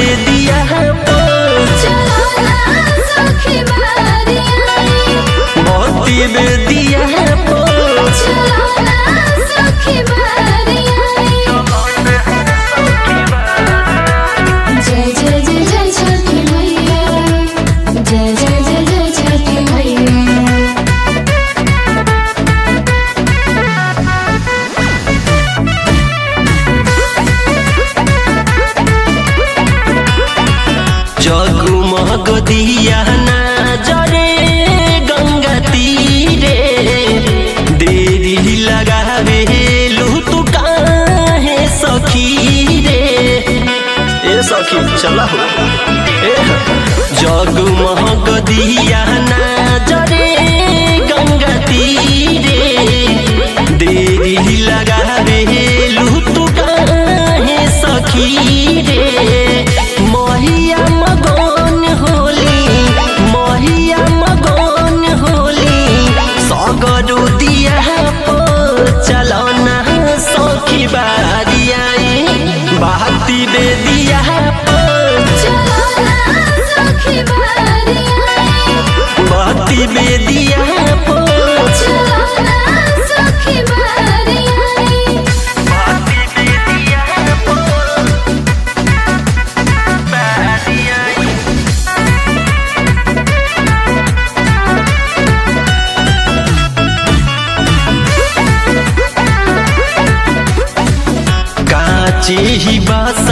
बेदिया मोती बेदिया जय जय जय जय छठी मैया जय जय जय जय छठी मैया जगमग दिया ना जरे गंगा तीरे देरी लगावे लू तू काहे सखी रे ए सखी चला हो ए जगमग दिया ना जरे गंगा तीरे देरी लगावे लू तू काहे सखी रे महिया मगन होली महिया मगन होली सगरु दिया पो चलना सखी बारिया बाती बेदिया पो बाती बेदिया पो बाती बेदिया पो बारिया काचे ही बास